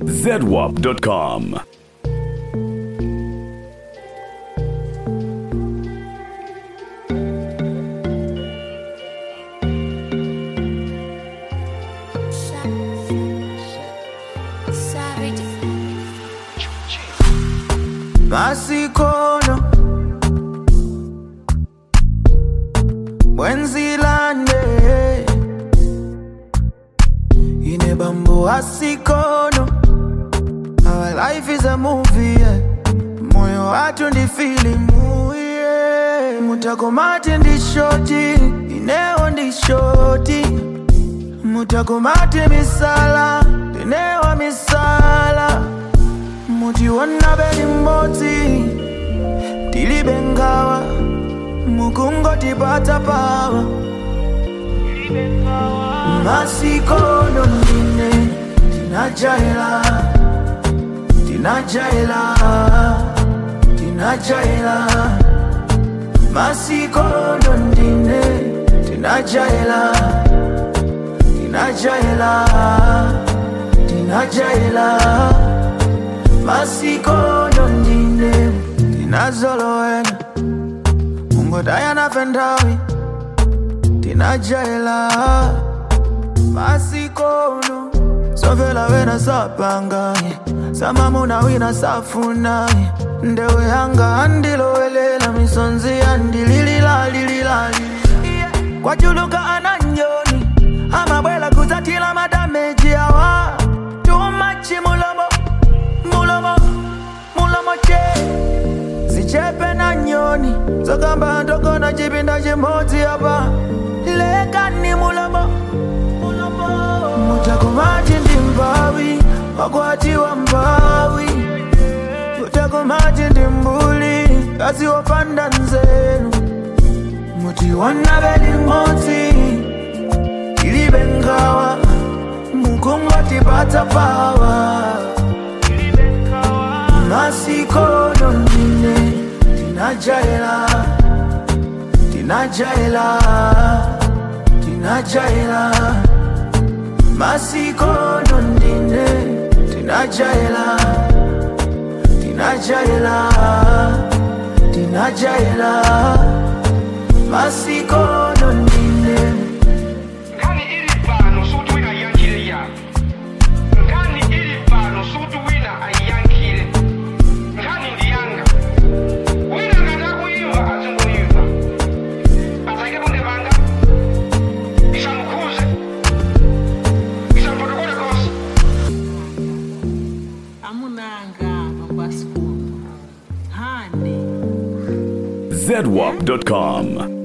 zedwap.com. masikono mwenzilande ine bambo asikono our life is a movie yeah. moyo watu ndi filimu yeah. mutakomati ndi shoti inewo ndi shoti mutakomati misala inewa misala mutiona beli mmodzi tilibe ngawa mukungotipata pawa masikono ndine tinajaila tinajaila tinajaila masikono ndine tinajaila tinajaila tinajaila masikono ndine tinazolowena mungodaya nafe nthawi tinajaila masikono somvela wena sapanga samamuna wina safuna ndewe yanga andilowelela misonzi yandilililalililali kwajuluka ananyoni amabwela kuzatila madameji awa tumachi mulomo mulomo mulomo che zichepe na nyoni zokamba ndogona chipinda chimodzi apa lekani mulomo mulomo mutakomati ndi mbawi wakwatiwa mbawi mutakomati ndi mbuli kazi wopanda nzeru mutiona beli mmodzi ilibe ngawa mukungotipatsa pawa masikono ndine tinajaila tinajaila tinajaila masikono ndine tinajaila tinajaila tinajaila masikono ndine nkani ili pano suti wina ayankhile ya nkani ili pano suti wina ayankhile nkani ndiyanga wina ngati akuyimva azingoyimva azaike bunge panga isamukhuze isamfotokola konse amunanga mabasikuno hane zedwap.com.